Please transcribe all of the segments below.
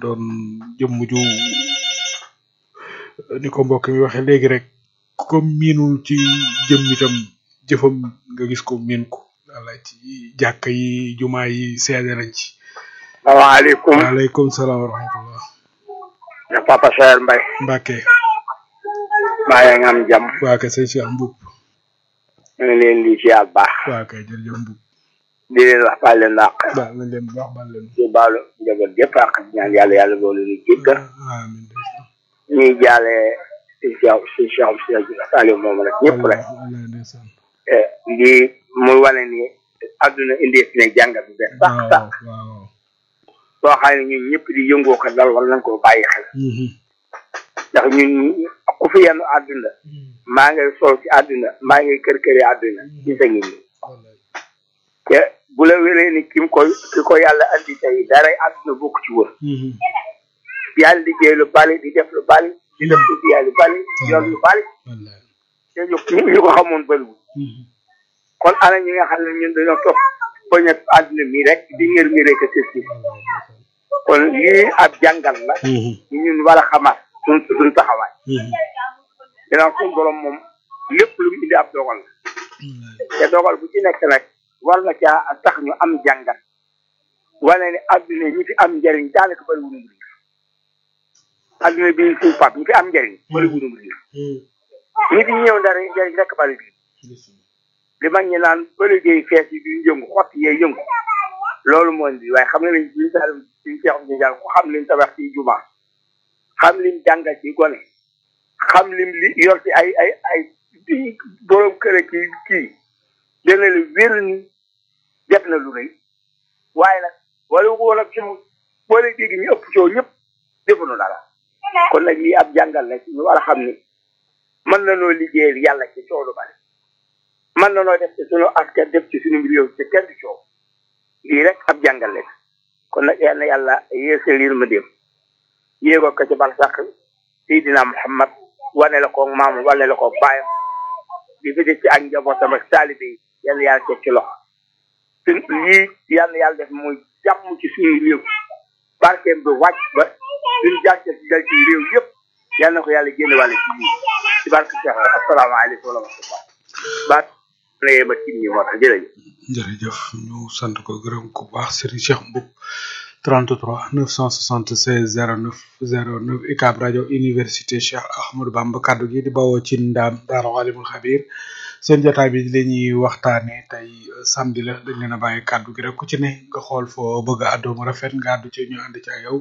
doon jëmm ju ni ko mbokk mi waxee léegi rek ko miinul ci jëm itam jëfam nga gis ko miin ko wala ci jàkka yi jumaa yi seede nañ ci salaamaaleykum waaleykum salaam wa rahmatullah na papa Saer Mbaye Mbàkke maa ngi am jàmm waa kay sëñ Cheikh Mboup ñu ngi leen di ziar baax waa kay jërëjëf Mboup di leen wax baal leen àq baal nañ leen bu baax baal leen di baalu njaboot gépp àq di ñaan yàlla yàlla boole ñu jéggal amiin ndeysaan ñuy jaale si Cheikh si Cheikh si Saliou moom rek ñëpp rek wallaay ndeysaan di muy wane ni àdduna indi fi ne jàngat bi benn sax waaw sax waaw soo xam ne ñun ñëpp di yëngoo ko dal war nañ koo bàyyi xel Mhm. ndax ñun ku fi yenn àdduna maa ngay sol ci àdduna maa ngay kër këri àdduna ci sa ngi nii wallaay te bu la wéree ni kim ko ki ko yàlla andi tey daray àdduna bokk ci wër Mhm. yàlla liggéey lu bari di def lu bari di def lu biyaay lu bari yor lu bari wallaay te ñu ñu ñu ko xamoon bëriwul Mhm. kon ana ñi nga xam ne ñun dañoo topp bañ a àdduna mi rek di ngër ngëree ko sës wallaay ndeysaan kon lii ab jàngal la Mhm. ñun war a xamaat suñ suñ taxawaay Mhm. dinaa suñ borom moom lépp lu mu indi ab dogal la wallaay te dogal bu ci nekk nag war na caa tax ñu am jàngat wane ne adduna ñi fi am njëriñ daanaka bëri wunu mbir adduna bi ñu suñ pap ñi fi am njëriñ bëri wunu mbir Mhm. ñi fi ñëw dara njëriñ rek bëri bi ndeysaan li mag ñi naan ba liggéey fees yi duñ yëngu xott yee yëngu loolu moo indi waaye xam nga ne suñ saalum suñ seexum si jàng ku xam lim tabax ci juma xam lim jàngal ci gone xam lim li yor ci ay ay ay di borom kër ki kii dana la wér ni def na lu rëy waaye nag wala woon ak suñu boole dégg ñu ëpp coow ñëpp defuñu dara kon nag lii ab jàngal la ñu war a xam ni mën na noo liggéeyal yàlla ci coow lu bari mën na noo def ci sunu askan def ci sunu réew ci kenn du coow lii rek ab jàngal la kon nag yal na yàlla yeesal yërmandeem yéegoo ko ci barsax Seydina Muhammad wane la ko maam wane la ko baayam di fi def ci ak njabootam ak taalibe yi yal na yàlla teg ci loxo suñ lii yal na yàlla def muy jàmm ci suñu réew barkeem bi wàcc ba suñu jàcce ci dal ci réew yëpp yal na ko yàlla génne wàlle ci lii ci barke Cheikh asalaamaaleykum wa rahmatullah baat lay ma tim ñi moo tax jërëjëf jërëjëf ñu sant ko gërëm ko bu baax Serigne Cheikh Mboup 33 976 09 09 UCAB rajo université Cheikh Ahmadou Bamba kaddu gi di bawoo ci ndaam Daara Alimul Xabir seen jotaay bi la ñuy waxtaanee tey euh, samedi la dañ leen a bàyyi kaddu gi rek ku ci ne nga xool foo bëgg a àddoo mu rafet nga àddu ci ñu ànd ci ak yow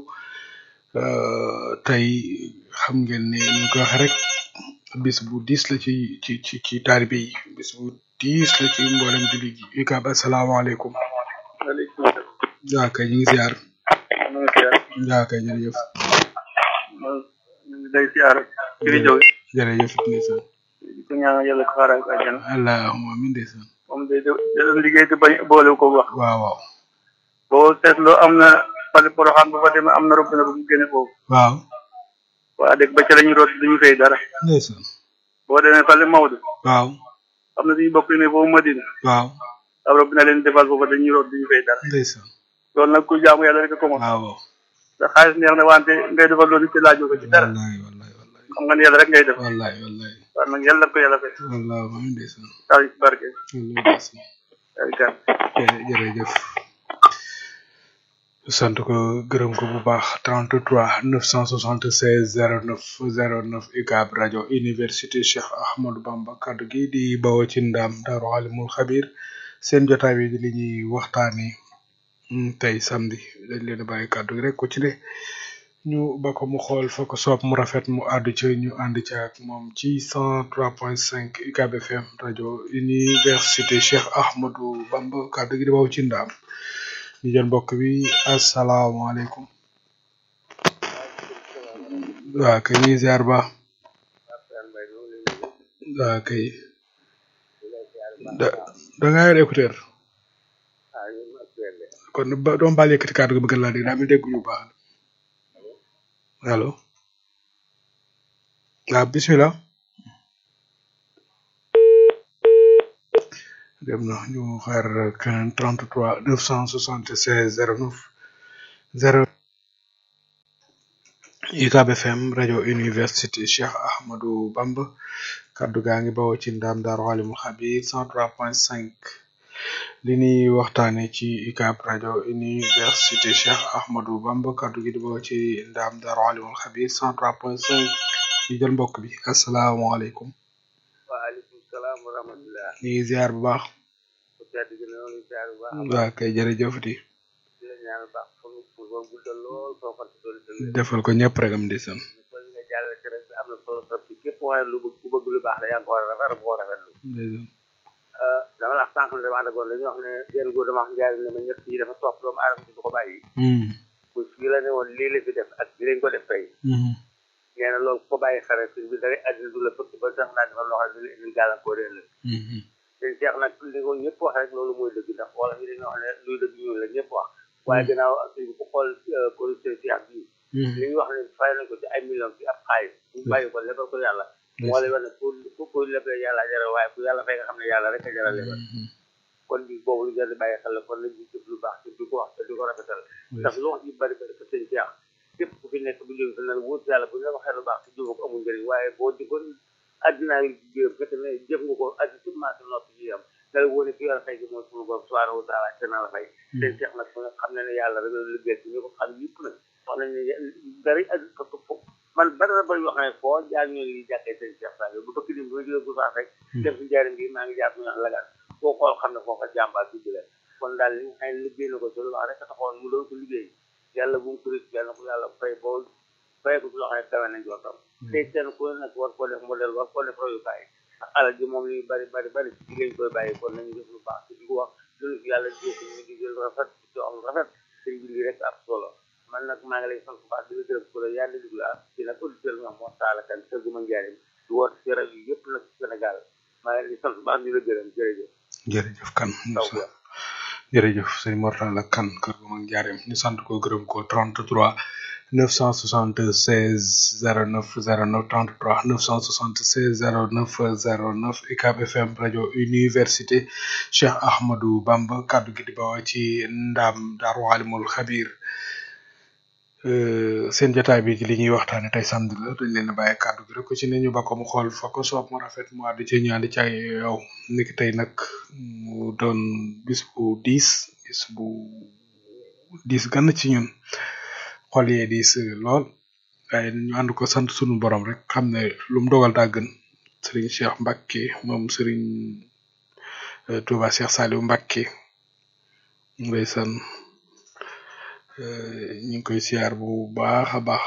Euh, tey xam ngeen ne ñu ko waxee rek bis bu diis la ci ci ci ci taalibe yi bis bu diis la ci mboolem julli gi UCAB asalaamaaleykum waaleykum waa kay ñu ngi ziar salaam waa kay jërëjëf ñu ngi lay siyaar ci di jóge jërëjëf ndeysaan di ko ñaanal yàlla ko xaaral ko àjjana allahumma amin ndeysaan moom day da doon liggéey te bañ boole ko wax waaw waaw boo seetloo am na fale poroxaan bu fa demee am na robinet bu mu génne foofu waaw waa dëkk ba ca la ñu root duñu fay dara ndeysaan boo demee fale Maodo waaw am na suñu bokk yu ne foofu Madina waaw ab robinet leen defal foofu dañuy root duñu fay dara ndeysaan loolu nag ku jaamu yàlla rek ko moom waaw waaw sa xaalis neex na wante ngay defal loolu ci laajoo ko ci dara wallahi wallahi wallahi xam nga ne yàlla rek ngay def wallahi wallahi waaw nag yàlla ko yàlla fay allahumma amin ndeysaan taw ci barke wallahi ndeysaan ay kan jërë- jërëjëf sant ko gërëm ko bu baax 33 976 09 09 UCAB rajo université Cheikh Ahmadou Bamba kaddu gi di bawoo ci ndaam Daaru Alimul Xabir seen jotaay bi di li ñuy waxtaanee mm, tey samedi dañ leen a bàyyi kaddu gi rek ku ci ne ñu ba ko mu xool fa ko soob mu rafet mu àddu ci ñu ànd ci ak moom ci 103.5 UCAB FM rajo université Cheikh Ahmadou Bamba kaddu gi di bawoo ci ndaam ñu jël mbokk bi asalaamaaleykum waa kay ñuy ziar ba waa kay da da ngaa yor écouteur kon ba doom baal yëkkati kàddu gi bëgg laa dégg daa mel dégguñu bu baax allo waaw bismillah dem na ñu xaar keneen 33 976 09 0 UCAB FM rajo université Cheikh Ahmadou Bamba kaddu gaa ngi bawoo ci ndam Daaru Alimul Xabir 103.5 li ñuy waxtaane ci UCAB rajo université Cheikh Ahmadou Bamba kaddu gi di bawoo ci ndam Daaru Alimul Xabir 103.5 ñu jël mbokk bi asalaamaaleykum. waaleykum salaam wa rahmatulah. ñu ngi ziar bu baax. bu tedd gi ne woon ziar bu baax. waa kay jërëjëf di di la ñaan baax fan pour ba guddal lool soo ko doon dëgg. defal ko ñëpp rek am di san kon nga jàllale ci rek am na solo trop ci képp waaye lu bëgg ku bëgg lu baax la yaa ngi ko war a rafet ko rafetlu. dama la wax sànq ne dama àndagoon dañuy wax ne benn góor dama wax njaay ne ma ñett yi dafa topp doomu aadama ci du ko bàyyi. bu fii la ne woon lii la fi def ak bi lañ ko def tey. nee na loolu ko bàyyi xare fi bi dara àddina du la fëkk ba tax naa defal loo xam ne du la indil gàllankoor leen la. te Cheikh nag li ko ñëpp wax rek loolu mooy dëgg ndax wala fi dañuy wax ne luy dëgg ñuul la ñëpp wax. waaye gannaaw ak suñ ko xool producteur Cheikh bii. li ñu wax ne fay nañ ko ci ay millions ci ab xaalis. ñu bàyyi ko lebal ko yàlla. moo lay wax ne pour pour pour lebal yàlla jaral waaye ku yàlla fay nga xam ne yàlla rek a jaral lebal. kon bi boobu lu jar di bàyyi xel la kon nañ ci jëf lu baax te di ko wax te di ko rafetal. ndax lu wax ji bari bari ko sëñ Cheikh képp ku fi nekk bu jóge fi ne wóot yàlla bu ñu la waxee lu baax te jëfoo ko amul njëriñ waaye boo jëfoon addinaa ngi jigéen fekk ne jëf nga ko addi seulement sa noppi ji am dala wóone ki yàlla fay gi mooy suñu borom subhanahu wa taala te naa la fay seen Cheikh nag xam ne ne yàlla rek la liggéey ci ñu ko xam yëpp nag wax nañ ne bari addi fo man bari na bari yoo xam ne foo jaar ñoo li jàkkee seen Cheikh Sall bu bëkk dim bi ma jógee Goussaas rek dem si njaarim bi maa ngi jaar ñu wax lagaan foo xool xam ne foofa jàmbaar bi la kon daal li nga xam ne liggéey na ko ci lu wax rek taxoon mu doon ko liggéey yàlla bu mu ko rëcc yàlla ko yàlla fay boo fay ko ci loo xam ne kawe nañ jootam tey seen ku nag war koo def modèle war koo def royukaay ndax alal ji moom li bari bari bari ci jigéen koy bàyyi kon nañu def lu baax te di ko wax loolu fi yàlla jéesi ñu di jël rafet ci am rafet sëñ bi lii rek ab solo man nag maa ngi lay sant bu baax di la gërëm ko la yàlla déglu ah ci nag auditeur bi nga moo taala kan kër gu ma njaarim di woote ci rajo yi yëpp nag ci Sénégal maa ngi lay sant bu baax di la gërëm jërëjëf jërëjëf kan taw bi jërëjëf sëñ Mortala kan kër gu mag njaareem ñu sant ko gërëm ko 33 976 09 09 33 976 09 09 UCAB FM rajo université Cheikh Ahmadou Bamba kaddu gi di bawoo ci ndam Daaru Alimul Xabir seen jotaay bi ci li ñuy waxtaane tey samedi la dañ leen a bàyyi kaddu gi rek ko ci ne ñu ba ko mu xool fa ko soob mu rafet mu àddu ci ñaandi ci ay yow niki tey nag mu doon bis bu diis bis bu diis gann ci ñun xol yee diis lool waaye ñu ànd ko sant sunu borom rek xam ne lu mu dogal daa gën sëriñ Cheikh Mbacke moom sëriñ Touba Cheikh Saliou Mbacke ndeysaan ñu ngi koy siyaar bu baax a baax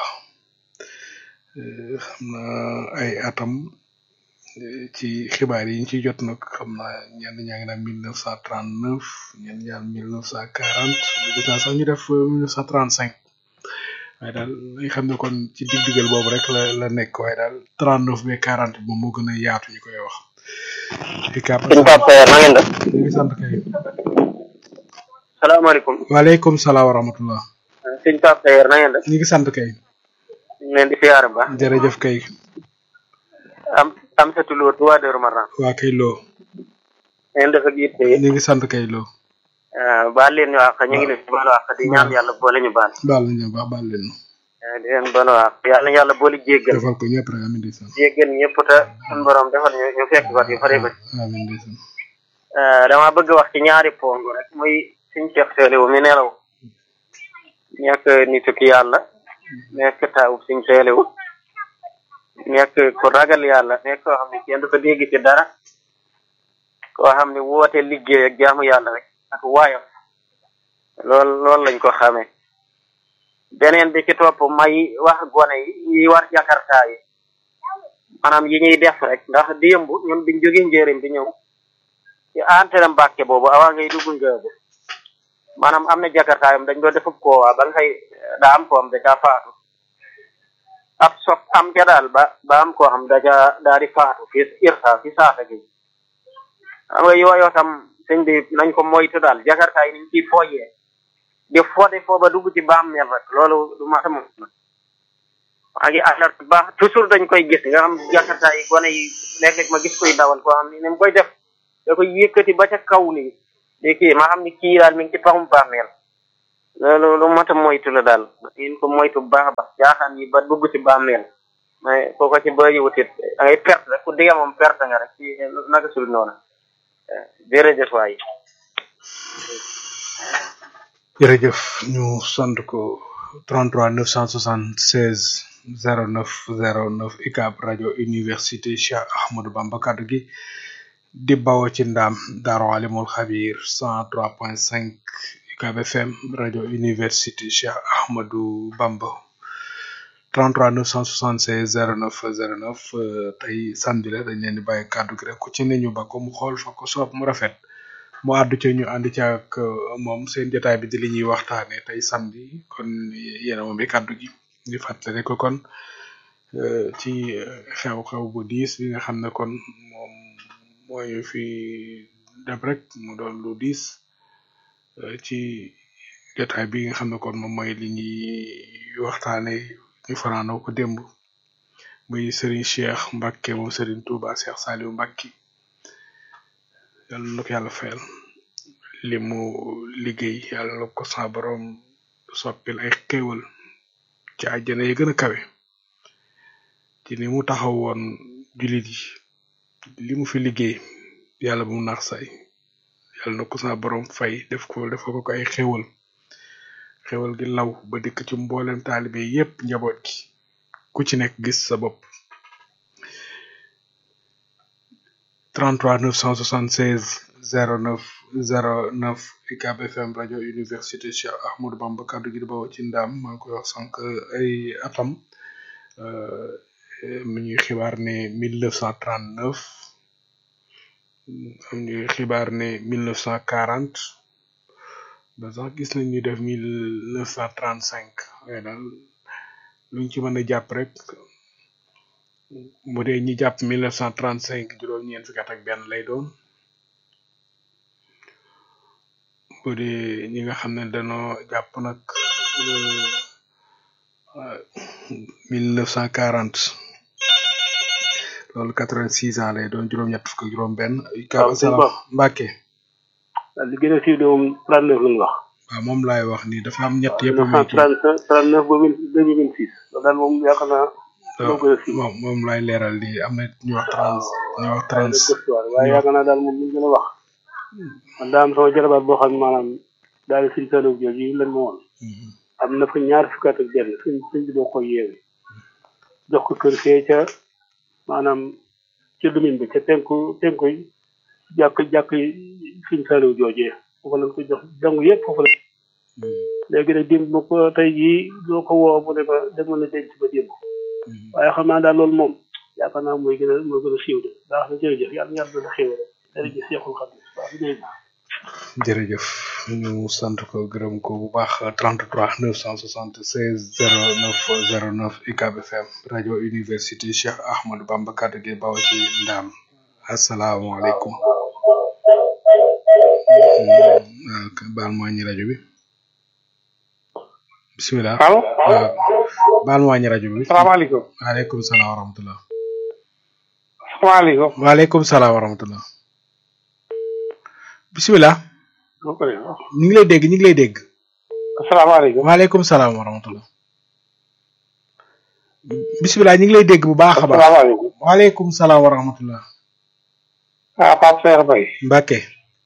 xam na ay atam ci xibaar yi ñu ci jot nag xam naa ñenn ñaa ngi naan mille neuf cent trente neuf ñenn ñaan mille neuf cent quarante gis naa sax ñu def mille neuf cent trente cinq waaye daal nga xam ne kon ci dig-digal boobu rek la la nekk waaye daal trente neuf ba quarante moom moo gën a yaatu ñu koy wax. UCAB suñu papa na ngeen def. ñu ngi sant kay. salaamaaleykum. waaleykum salaam wa rahmatullah. suñu papa na ngeen def. ñu ngi sant kay. ñu ngi leen di siyaare ba. jërëjëf kay. am am sa tulóor bu waa Dóor Marnaan. waa kay loo. ngeen def ak yitte. ñu ngi sant kay loo. waaw baal leen ñu àq ñu ngi leen di baal àq di ñaan yàlla boole ñu baal. baal nañu baax baal leen. di leen baal àq yàlla yàlla boole jéggal. defal ko ñëpp rek amiin ndeysaan. jéggal ñëpp te suñu borom defal ñu ñu fekk wat yu bari bari. amiin ndeysaan. dama bëgg wax ci ñaari pong rek muy suñu Cheikh Saliou mi nelaw nekk nitu ki yàlla nekk taawub suñu Saliou nekk ku ragal yàlla nekk koo xam ne kenn du ko dégg ci dara koo xam ne woote liggéey ak jaamu yàlla rek ak waayam lool loolu lañ ko xamee beneen bi ci topp may wax gone yi yi war jakarta yi maanaam yi ñuy def rek ndax démb ñun biñ jógee njëriñ bi ñëw ci antenne Mbàkke boobu awaa ngay dugg ngaabu maanaam am na jakartaayam dañ doon defub koowaa ba nga xëy daa am ko am da caa faatu ab sob am ca daal ba ba am koo xam da caa daa di faatu fi irsa fi saata gi xam nga yooyoo tam sëñ bi nañ ko moytu daal jakartaay niñ ciy fooyee di fode foo ba dugg ci bàmmeel rek loolu du ma sama maa ngi alerte baax toujours dañ koy gis nga xam jakartaay yi gone yi léeg-léeg ma gis koy dawal koo xam ni ni mu koy def da koy yëkkati ba ca kaw nii di kii ma xam ni kii daal mi ngi ci paxum bàmmeel loolu lu mat a moytu la daal ngeen ko moytu bu baax a baax jaaxaan yi ba dugg ci bàmmeel mais koo ko ci bëri wutit da ngay perte rek ku dee moom perte nga rek ci naka sul noonu jërëjëf waay jërëjëf ñu sant ko 33 976 09 09 UCAB rajo université Cheikh Ahmadou Bamba kaddu gi di bawoo ci ndaam Daaru Alimul Xabir 103.5 UCAB FM rajo université Cheikh Ahmadou Bamba 33 976 09 09 tey samedi la dañ leen di bàyyi kaddu gi rek ku ci ne ñu ba ko mu xool fa ko soob mu rafet mu àddu ca ñu ànd ca ak moom seen jotaay bi di li ñuy waxtaane tey samedi kon yéen a moom bi kaddu gi di fàttali ko kon ci xew-xew bu diis bi nga xam ne kon moom mooy fi dem rek mu doon lu diis ci jotaay bi nga xam ne kon moom mooy li ñuy waxtaane ñu fanaanoo ko démb muy Serigne Cheikh Mbacke moom Serigne Touba Cheikh Saliou Mbacke yàlla na ko yàlla fayal li mu liggéey yàlla na ko sa borom soppil ay xéewal ci àjjana yi gën a kawe ci ni mu taxaw woon jullit yi li mu fi liggéey yàlla bu mu naax say yàlla na ko sa borom fay def ko def ko ko ay xéewal xéewal gi law ba dikk ci mboolem taalibe yépp njaboot gi ku ci nekk gis sa bopp 33 976 09 09 UCAB FM rajo université Cheikh Ahmadou Bamba kaddu gi di bawoo ci ndaam maa ngi koy wax sànq ay atam mi ñuy xibaar ne 1939 am ñuy xibaar ne 1940 ba sax gis nañ ñu def 1935 waaye daal luñ ci mën a jàpp rek bu dee ñi jàpp 1935 juróom-ñeent fukki at ak benn lay doon bu dee ñi nga xam ne dañoo jàpp nag mille neuf cent quarante loolu quatre vingt six ans lay doon juróom-ñett fukk ak juróom-benn. waaw sëñ Ba Mbacke. li gën a siiw de moom trente neuf lañ wax. waaw moom laay wax nii dafa am ñett yëpp. neuf cent trente trente neuf ba mille deux mille vingt six loolu daal moom yaakaar naa. moo gën a siiw moom moom laay leeral di am na ñu wax trente ñu wax trente. waaye yaakaar naa daal moom li ñu gën a wax. man daa am sama jarabaat boo xam ne maanaam daal suñ salo jooju yi lañ ma woon am na fa ñaar fukki at ak benn suñ suñ bi doo ko yeewe jox ko kër fee ca maanaam ca domaine bi ca penku penku jàkk jàkk suñ salo joojee foofu lañ ko jox jàng yëpp foofu la léegi nag démb ma ko tey jii doo ko woo mu ne ma demoon na denc ba démb waaye xam naa daal loolu moom yaakaar naa mooy gën a mooy gën a siiw de baax na jërëjëf yàlla na yàlla na xéwal jërëjëf Seexul Xadim jërëjëf ñu sant ko gërëm ko bu baax 33 976 09 09 UCAB FM rajo université Cheikh Ahmadou Bamba kaddu gi baw ci ndaam asalaamaaleykum baal ma wàññi rajo bi bisimilah allo baal ma wàññi rajo bi salaamaaleykum waaleykum salaam wa rahmatullah salaamaaleykum waaleykum salaam wa rahmatullah bisimilah ñu ngi lay dégg ñu ngi lay dégg asalaamaaleykum waaleykum salaam wa rahmatullah bisimilah ñu ngi lay dégg bu baax a baax asalaamaaleykum waaleykum salaam wa rahmatullah ah Pape Cheikh Mbaye Mbacke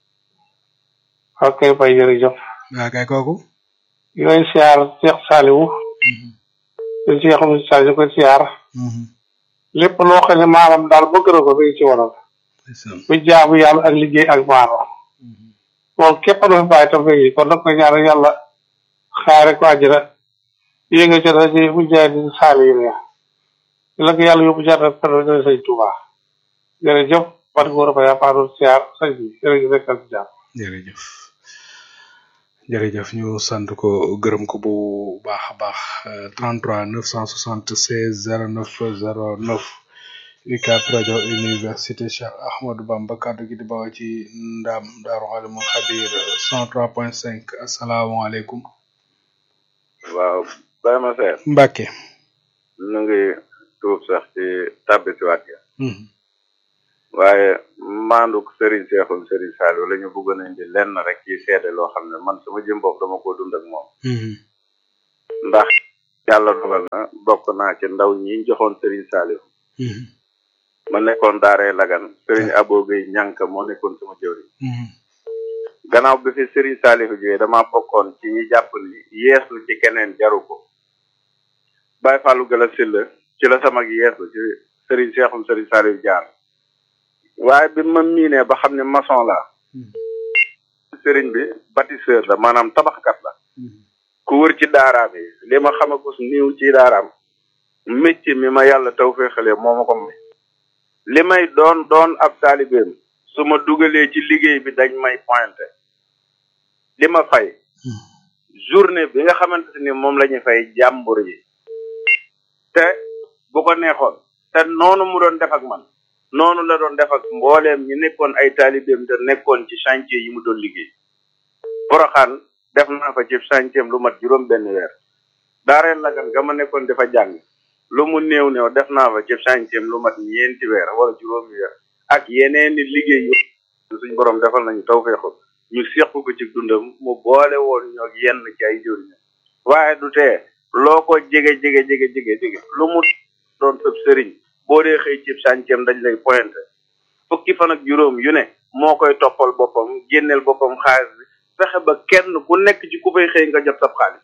ok Mbaye jërëjëf waa kay kooku yooyu siyaar Cheikh Saliou di Cheikh Moussa Saliou ko siyaar lépp loo xam ne maanaam daal bëgg na ko bi ci waral bu jaamu yàlla ak liggéey ak maano loolu képp na fi bàyyi tam fegi kon nag ko ñaanal yàlla xaare ko àjjana yée nga ca daje bu jaay di saali yi ne la ko yàlla yóbbu jaar pero dana sëñ Touba jërëjëf wat góor ba yaa paadoon siyaar sëñ bi jërëjëf nekkal si jàmm jërëjëf jërëjëf ñu sant ko gërëm ko bu baax a baax 33 976 09 09 UCAB rajo université Cheikh Ahmadou Bamba kaddu gi di bawoo ci ndam Daaru Alimul Xabir 103.5 asalaamaaleykum. waaw Baye ma seer Mbacke. nu ngi tuub sax ci tàbbi si waat ya waaye maanduk Serigne Cheikhoum Serigne Saliou la ñu bëggoon a indi lenn rek ci seede loo xam ne man sama jëm bopp dama ko dund ak moom ndax yàlla dogal na bokk naa ci ndaw ñi joxoon Serigne Saliou ma nekkoon daaree lagan Serigne Abo Gueye ñànk moo nekkoon sama jëwriñ gannaaw bi fi Serigne Saliou jógee dama bokkoon ci ñi jàpp ni yeesu ci keneen jaru ko Baye Fallou Gala Sylla ci la sama yeesu ci Serigne Cheikhoum Serigne Saliou jaar waaye bi ma miinee ba xam ne maçon la Serigne bi bâtisseur la maanaam tabaxkat la ku wër ci daaraam yi li ma xam ko niiw ci daaraam métier mi ma yàlla taw féexalee moo ma ko may li may doon doon ab taalibeem su ma dugalee ci liggéey bi dañ may pointé li ma fay journée bi nga xamante ni moom la ñu fay jàmbur yi te bu ko neexoon te noonu mu doon def ak man noonu la doon def ak mbooleem ñi nekkoon ay taalibeem te nekkoon ci chantier yi mu doon liggéey poroxaan def naa fa ci chantier lu mat juróom benn weer daareel lagan ga ma nekkoon dafa jàng lu mu néew néew def naa fa ci chantier lu mat ñeenti weer wala juróomi weer ak yeneeni liggéey yu suñ borom defal nañu tawfeexu ñu seq ko ci dundam mu boole woon ñoo yenn ci ay jëriñ waaye du tee loo ko jege jege jege jege jege lu mu doon sëb sëriñ boo dee xëy ci sànceem dañ lay pointé fukki fan ak juróom yu ne moo koy toppal boppam génneel boppam xaalis bi fexe ba kenn ku nekk ci ku fay xëy nga jot sab xaalis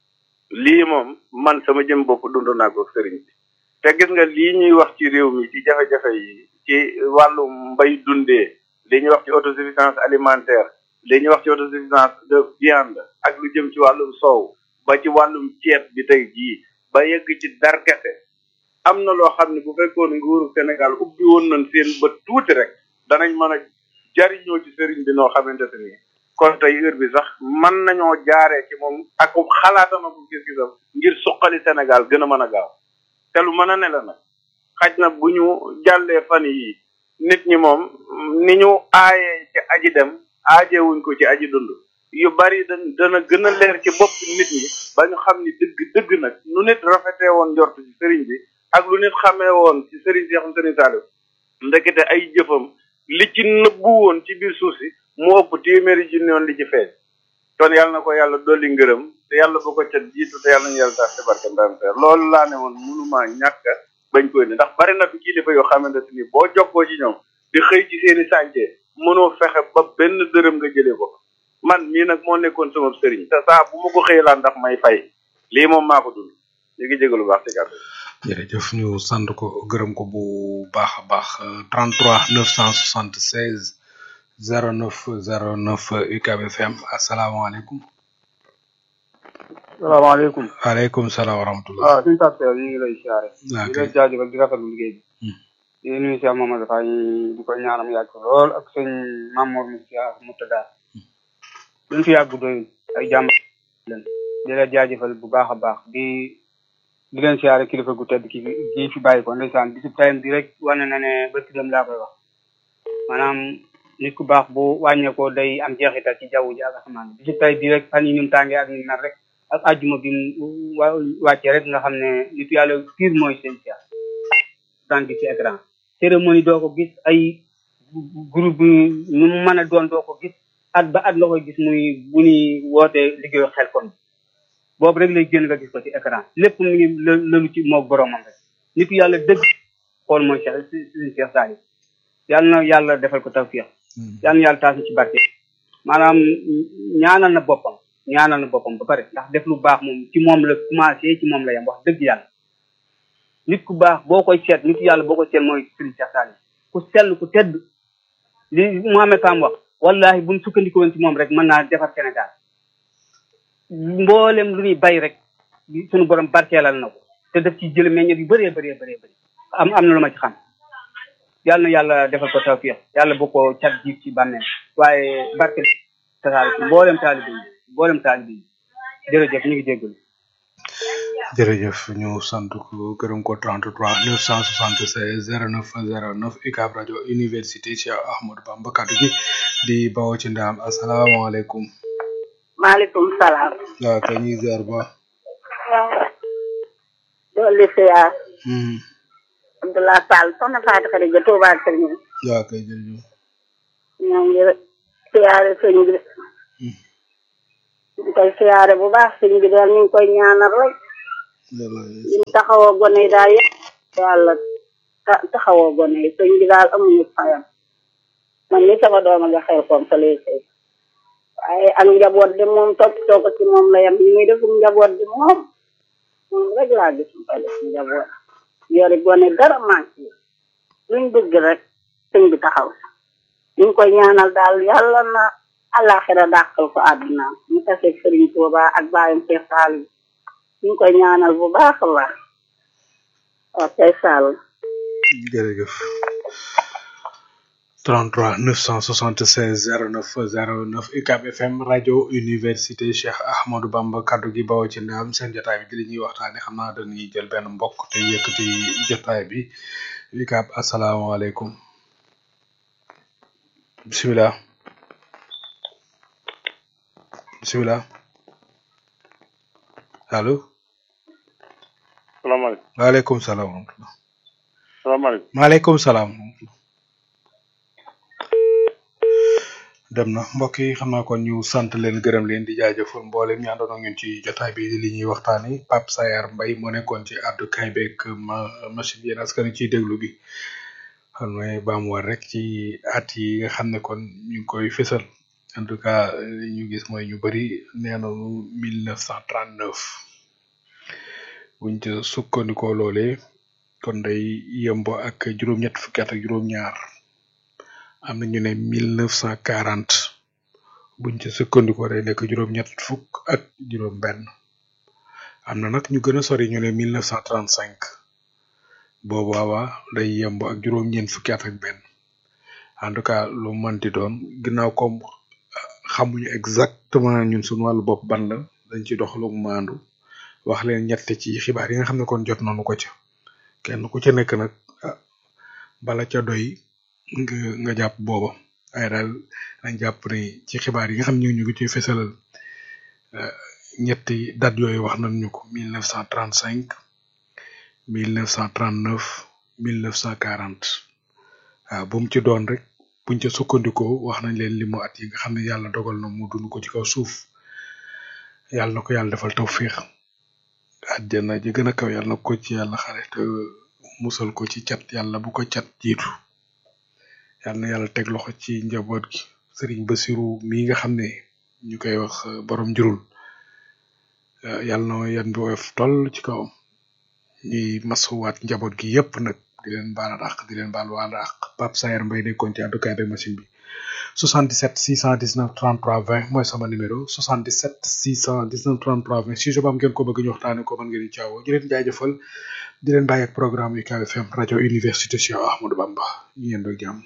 lii moom man sama jëm bopp dund naa ko sëriñ bi te gis nga lii ñuy wax ci réew mi ci jafe-jafe yi ci wàllu mbay dundee li ñuy wax ci autosuffisance alimentaire li ñuy wax ci autosuffisance de viande ak lu jëm ci wàllum soow ba ci wàllum ceeb bi tey jii ba yegg ci darkete am na loo xam ne bu fekkoon nguuru Sénégal ubbi woon nañ seen bët tuuti rek danañ mën a jariñoo ci sëriñ bi noo xamante ne nii kon tey heure bi sax mën nañoo jaaree ci moom ak xalaatam ak gis-gisam ngir suqali Sénégal gën a mën a gaaw te lu mën a ne la nag xaj na bu ñu jàllee fan yi nit ñi moom ni ñu aayee ci aji dem aajewuñ ko ci aji dund yu bari da dana gën a leer ci bopp nit ñi ba ñu xam ni dëgg dëgg nag nu nit rafetee woon njort ci sëriñ bi ak lu nit xamee woon ci sëriñ Seexum Sëriñ Saliou ndekete ay jëfam li ci nëbbu woon ci biir suuf si mu ëpp téeméeri junni yoon li ci feeñ kon yàlla na ko yàlla dolli ngërëm te yàlla bu ko ca jiitu te yàlla ñu yàlla tax ci barke ndam te loolu laa ne woon mënumaa ñàkk bañ koy ne ndax bari na fi kilifa yoo xamante ni boo jokkoo ci ñoom di xëy ci seeni sànce mënoo fexe ba benn dërëm nga jëlee ko man mii nag moo nekkoon sama sëriñ te saa bu ma ko xëy laa ndax may fay lii moom maa ko dund ñu ngi jégalu baax ci kàddu jërëjëf ñu sant ko gërëm ko bu baax a baax 33 976 09 09 UCAB FM asalaamaaleykum. salaamaaleykum. waaleykum salaam wa rahmatulah. waaw suñu tàppee ñu ngi lay siyaare. waaw di la jaajëfal di rafetlu liggéey bi. di nuyu Cheikh Mamadou Faye di ko ñaanam yàgg ko lool ak sëñ Mamour Moussa Moutada. duñ fi yàgg doyul ay jàmm leen di la jaajëfal bu baax a baax di di leen siyaare kilifa gu tedd ki gi fi bàyyi ko ndeysaan bisu tayam bi rek wane na ne ba dem laa koy wax maanaam nit ku baax bu wàññeekoo day am jeexital ci jaww ji ak asamaan bi bisu tay bi rek fan yi ni mu tàngee ak ni nar rek ak àjjuma bi mu wàccee rek nga xam ne nitu yàlla pire mooy seen siyaar daan gis ci écran cérémonie doo ko gis ay groupe bi nu mu mën a doon doo ko gis at ba at la koy gis muy bu ñuy wootee liggéeyu xel kon boobu rek lay génn nga gis ko ci écran lépp mu ngi lëlu ci moog boromam rek nitu yàlla dëgg xool mooy Cheikh suñu Cheikh Saliou yàlla na yàlla defal ko tawfiix yàlla na yàlla taas ci barke maanaam ñaanal na boppam ñaanal na boppam ba pare ndax def lu baax moom ci moom la commencé ci moom la yem wax dëgg yàlla nit ku baax boo koy seet nitu yàlla boo koy seet mooy suñu Cheikh Saliou ku sell ku tedd li Mohamed Sam wax wallahi buñ sukkandiko woon ci moom rek mën naa defar Sénégal mboolem lu ñuy bay rek suñu borom barkeelal na ko te daf ci jël meññet yu bëree bëree bëree bëri am am na lu ma ci xam yàlla na yàlla defal ko tawfiix yàlla bu ko cat jiif ci bànneel waaye barke tasaare ci mboolem taalibe yi mboolem taalibe yi jërëjëf ñu ngi jégalu jërëjëf ñu sant ko gërëm ko 33 976 09 09 UCAB rajo université Cheikh Ahmadou Bamba kaddu gi di bawoo ci ndaam asalaamaaleykum. maaleykum salaam. waaw kay ñuy ziar ba. waaw. dolli siyaar. Abdullah Sall soxna Fatou Khadija Touba Kër waaw kay jërëjëf ñoo ngi siyaare sëñ bi ñu koy siyaare bu baax sëñ bi daal ñu ngi koy ñaanal rek ñu taxawoo gone yi daal yëpp yàlla ta- taxawoo gone yi sëñ bi daal amuñu fayam man ni sama dooma nga xel koom sa lay sëy waaye ak njaboot di moom toppatoo ko ci moom la yam li muy defum njaboot di moom moom rek laa gis mu koy def njaboot yori gone dara manqué luñ bëgg rek sëñ bi taxaw ñu ngi koy ñaanal daal yàlla na àllaaxira dàqal ko àdduna mu taseeg sëriñ Tuuba ak bàyyam Cheikh Sall ñu ngi koy ñaanal bu baax a baax waaw kay Sall jërëjëf 33 976 09 09 UCAB FM rajo université Cheikh Ahmadou Bamba kaddu gi bawoo ci ndaam seen jotaay bi di li ñuy waxtaane xam naa dañuy jël benn mbokk te yëkkati jotaay bi UCAB asalaamaaleykum bisimilah bisimilah allo salaamaaleykum waaleykum salaam wa rahmatulah salaamaaleykum maaleykum salaam wa rahmatulah dem na mbokk yi xam naa kon ñu sant leen gërëm leen di jaajëfal mboolem ñu àndoon ak ñun ci jotaay bi di li ñuy waxtaani Pape Sayar Mbaye moo nekkoon ci àddu kay beeg ma machine yéen askan wi ciy déglu bi xam ne baamuwaat rek ci at yi nga xam ne kon ñu ngi koy fësal en tout cas li ñu gis mooy ñu bëri nee nañu mille neuf cent trente neuf buñ ca sukkandikoo loolee kon day yembo ak juróom-ñett fukki at ak juróom-ñaar am na ñu ne mille neuf cent quarante buñ ca sukkandikoo day nekk juróom-ñett fukk ak juróom-benn am na nag ñu gën a sori ñu ne mille neuf cent trente cinq boobu waawaa day yembo ak juróom-ñeent fukki at ak benn en tout cas lu manti doon ginnaaw comme xamuñu exactement ñun suñu wàllu bopp ban la dañ ci doxalu maandu wax leen ñett ci xibaar yi nga xam ne kon jot nañu ko ca kenn ku ca nekk nag ah, bala ca doy nga nga jàpp booba waaye daal dañ jàpp ne ci xibaar yi nga xam ne ñu ngi ciy fesalal euh, ñetti date yooyu wax nañ ñu ko mille neuf cent trente cinq mille neuf cent trente neuf mille neuf cent quarante waaw bu mu ci doon rek buñ ca sukkandikoo wax nañ leen limu at yi nga xam ne yàlla dogal na mu dund ko ci kaw suuf yàlla na ko yàlla defal tawfiix àjjana ji gën a kaw yàlla na ko ci yàlla xare te musal ko ci cat yàlla bu ko cat jiitu yàlla na yàlla teg loxo ci njaboot gi sëriñ Basiru mii nga xam ne ñu koy wax euh, borom njurul euh, yàlla na yan bi woyof toll ci kawam ñuy masuwaat njaboot gi yépp nag di leen baal àq di leen baal waal àq Pape Sayer Mbaye nekkoon ci àddukaay bi machine bi 77 619 33 20 mooy sama numéro 77 619 33 20 si jobaam am ngeen ko bëgg ñu waxtaane ko mën ngeen di caawoo di leen jaajëfal di leen bàyyi ak programme UCAB FM rajo université Cheikh Ahmadou Bamba ñu yendoo ak jàmm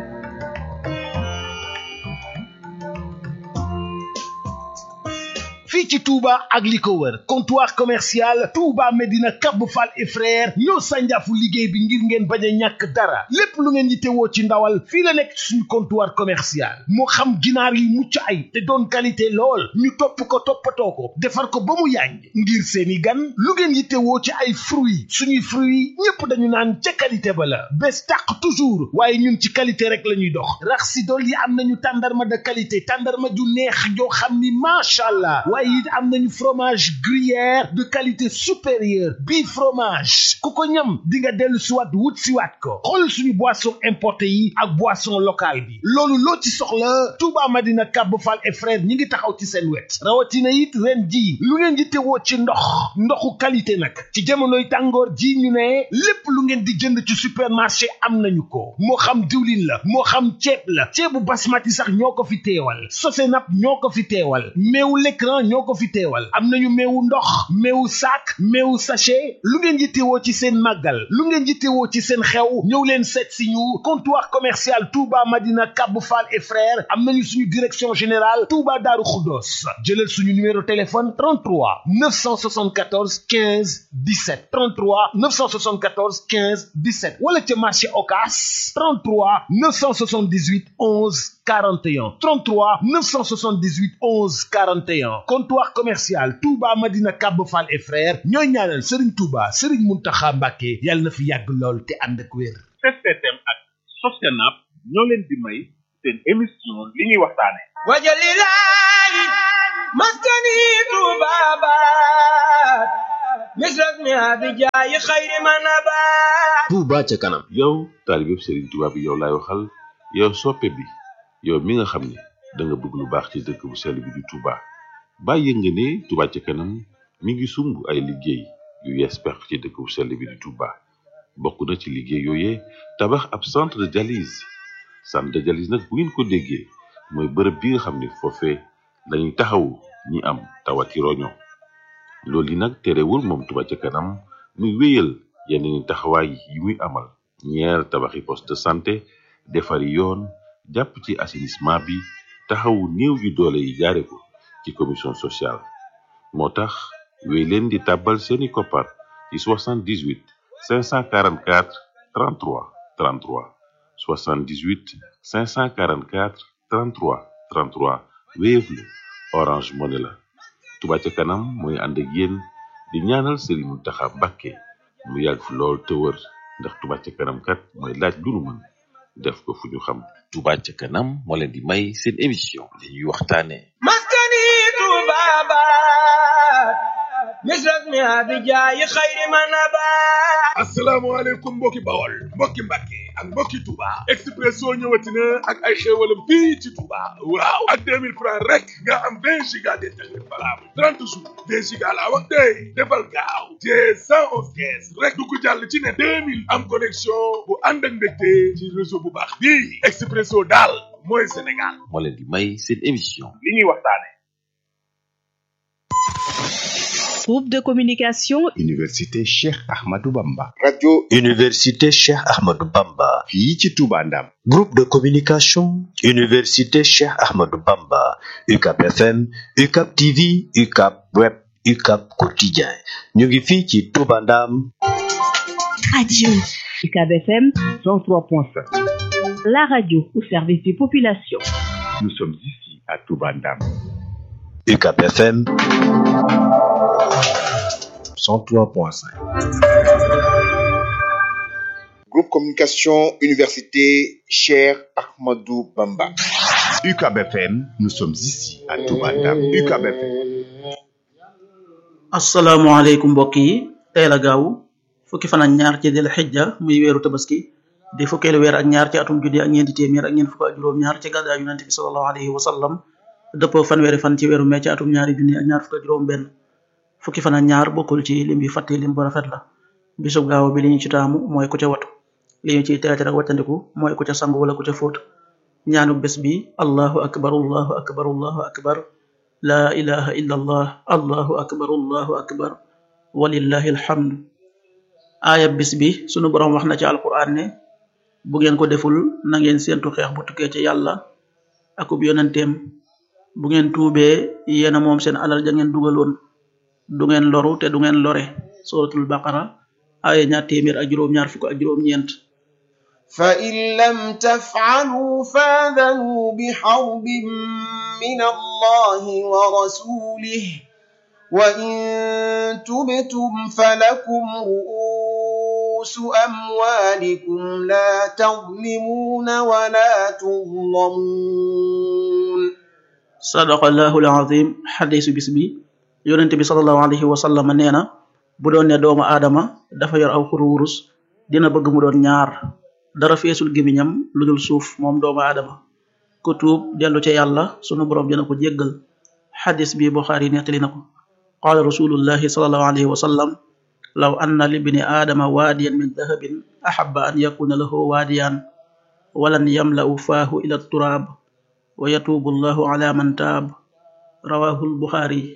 fii ci Touba ak li ko wër comptoir commercial Touba Medina Cap Fall et frère ñoo sànjaafu liggéey bi ngir ngeen bañ a ñàkk dara lépp lu ngeen yittewoo ci ndawal fii la nekk suñu comptoir commercial moo xam ginaar yu mucc ay te doon qualité lool ñu topp ko toppatoo ko defar ko ba mu yàññ ngir seeni gan lu ngeen yittewoo ci ay fruits suñuy fruits ñépp dañu naan ca qualité ba la bés tàq toujours waaye ñun ci qualité rek la ñuy dox rax si dool yi am nañu tàndarma de qualité tàndarma ju neex joo xam ni macha allah waaye it am nañu fromage gruyère de qualité supérieure bii fromage ku ko ñam di nga dellu siwaat wut siwaat ko xool suñu boisson importé yi ak boisson locale bi loolu loo ci soxla Touba Madina Kab Fall et frère ñi ngi taxaw ci seen wet rawatina it ren ji lu ngeen di tewoo ci ndox ndoxu qualité nag ci jamonoy tàngoor ji ñu ne lépp lu ngeen di jënd ci supermarché am nañu ko moo xam diwlin la moo xam ceeb la ceebu basmati sax ñoo ko fi teewal sosenap ñoo ko fi teewal meewu l'écran ñoo ko fi teewal am nañu meewu ndox meewu sac meewu sachet lu ngeen yittewoo ci seen màggal lu ngeen yittewoo ci seen xew ñëw leen seet si ñu comptoir commercial Touba Madina Kab Fall et frères am nañu suñu direction générale Touba Daaru Xuddoos jëlal suñu numéro téléphone 33 974 15 17 33 974 15 17 wala ca marché Ocass 33 978 11 41 33 978 11 41 comptoir commercial Touba Madina Kab Fall et frères ñooy ñaanal Serigne Touba Serigne Mountakha Mbacké yàlla na fi yàgg lool te ànd ak wér. STM ak Sostenab ñoo leen di may seen émission li ñuy waxtaane wajalilahi maskani tubabat misras mi abijayi xayri manabat Touba ca kanam yow taalibeb Serigne Touba bi yow laay waxal yow soppe bi yow mi nga xam ne da nga bëgg lu baax ci dëkk bu sell bi di Touba bàyyi nga ne Touba ca kanam mi ngi sumb ay liggéey yu yees pex ci dëkk bu sell bi di Touba bokk na ci liggéey yooyee tabax ab centre de dialyse centre de dialyse nag bu ngeen ko déggee mooy bërëb bi nga xam ne foofee lañuy taxawu ñi am tawati roño loolu yi nag terewul moom Touba ca kanam muy wéyal yeneen taxawaay yi muy amal ñeer tabaxi poste de santé defari yoon jàpp ci assainissement bi taxawu néew yu doole yi jaare ko ci commission sociale moo tax wéy leen di tàbbal seeni koppar ci 78 544 33 33 78 544 33 33 Wave la Orange Money la Touba ca kanam mooy ànd ak yéen di ñaanal Serigne Mountakha Mbacké mu yàgg fi lool te wër ndax Touba ca kanam kat mooy laaj lu nu mën def ko fu ñu xam Touba ca kanam moo leen di may seen émission li ñuy waxtaane maskani tubabat misras mi abijayi xayri manabat asalaamaaleykum mbokki bawol mbokki mbàkke ak mbokki Touba Expresso ñëwati na ak ay xéewalam fii ci Touba waaw ak 2000 francs rek nga am 20 giga d'internet valable 30 jours 20 giga laa wax tey defal gaaw te 111 kees rek du ko jàll ci ne 2000 am connexion bu ànd ak mbégte ci réseau bu baax bii Expresso daal mooy Sénégal moo leen di may seen émission li ñuy waxtaane Groupe de communication Université Cheikh Ahmadou Bamba. Radio Université Cheikh Ahmadou Bamba. fii ci Touba Ndam. Groupe de communication Université Cheikh Ahmadou Bamba. UCAP FM, UCAP TV, UCAP Web, UCAP Quotidien. ñu ngi fii ci Touba Ndam. Radio UCAB FM 103.5. la radio au service des populations. Nous sommes ici à Touba Ndam. UCAP FM 103.5. Groupe Communication Université Cheikh Ahmadou Bamba. UCAB FM, nous sommes ici à Touba Ndam. UCAB FM. asalaamaaleykum mbokk yi tey la gaaw fukki fan ak ñaar ci dil xijja muy weeru tabaski di fukkeelu weer ak ñaar ci atum junni ak ñeenti téeméer ak ñeent fukk ak juróom-ñaar ci gàddaa yonente bi salallahu alayhi wa sallam dëppoo fanweeri fan ci weeru mee ci atum ñaari junni ak ñaar fukk ak juróom-benn fukki fan ak ñaar bokkul ci lim bi fàtte lim bu rafet la bisub gaaw bi li ñu ci taamu mooy ku ca watu li ñu ciy teete rek wàccandiku mooy ku ca sangu wala ku ca fóot ñaanu bés bi allahu akbar allahu akbar allahu akbar la ilaha illa allah allahu akbar allahu akbar walillahi alhamdu aaya bis bi sunu borom wax na ci alquran ne bu ngeen ko deful na ngeen séentu xeex bu tukkee ci yàlla akub yonenteem bu ngeen tuubee yéena moom seen alal ja ngeen dugaloon du ngeen loru te du ngeen lore suratul baqara aaya ñaar téeméer ak juróom ñaar fukk ak juróom ñeent فإن لم تفعلوا فاذنوا بحرب من الله ورسوله وإن تبتم فلكم رؤوس أموالكم لا تظلمون ولا تظلمون sadaqallahu alazim xadisu bis bi yonente bi salallahu alayhi wa sallam nee na bu doon ne doomu aadama dafa yor aw xuru wurus dina bëgg mu doon ñaar dara feesul gémiñam lu dul suuf moom doomu aadama ku tuub dellu ca yàlla sunu borom dina ko jéggal xadis bi buxaari nettali na ko qaala rasulullahi salallahu alayhi wa sallam law anna libni aadama waadiyan min dahabin axaba an yakuna lahu waadiyan walan yamla'u faahu ila turaab wa yatuubu allahu ala man taab rawahu lbuxaari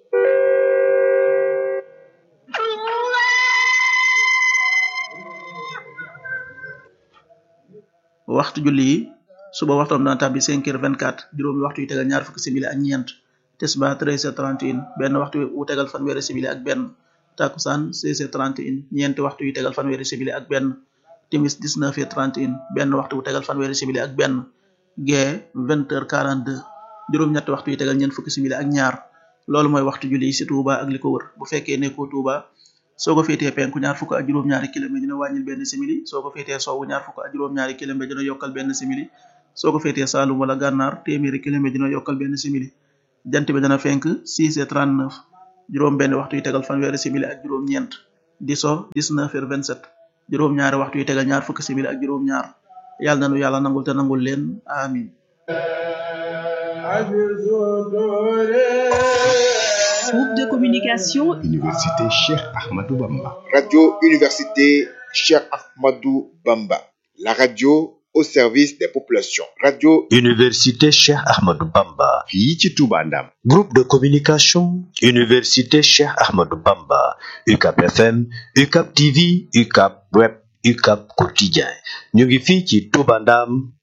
waxtu julli yi suba waxtoom dana tàbbi 5 heures 24 juróomi waxtu yu tegal ñaar fukki simili ak ñeent tisba 13 heures 31 benn waxtu wu tegal fanweeri simili ak benn takusaan 16 heures 31 ñeenti waxtu yu tegal fanweeri simili ak benn timis 19 heures 31 benn waxtu wu tegal fanweeri simili ak benn gee 20 heures 42 juróom-ñetti waxtu yu tegal ñeent fukki simili ak ñaar loolu mooy waxtu julli yi si Touba ak li ko wër bu fekkee nekkoo Touba soo ko féetee penku ñaar fukk ak juróom-ñaari kilomètre dina wàññil benn simili soo ko féetee sowwu ñaar fukk ak juróom-ñaari kilomètre dina yokkal benn simili soo ko féetee Saalum wala Gànnaar téeméeri kilomètre dina yokkal benn simili jant bi dana fenk 6 et 39 juróom benn waxtu yu tegal fanweeri simili ak juróom ñeent di so 19 heures 27 juróom ñaari waxtu yu tegal ñaar fukki simili ak juróom ñaar yàlla na nu yàlla nangul te nangul leen amin Groupe de communication Université Cheikh Ahmadou Bamba. Radio Université Cheikh Ahmadou Bamba. La radio au service des populations. Radio Université Cheikh Ahmadou Bamba. fii ci Touba Ndam. Groupe de communication Université Cheikh Ahmadou Bamba. UCAP FM, UCAP TV, UCAP Web, UCAP Quotidien. ñu ngi fii ci Touba Ndam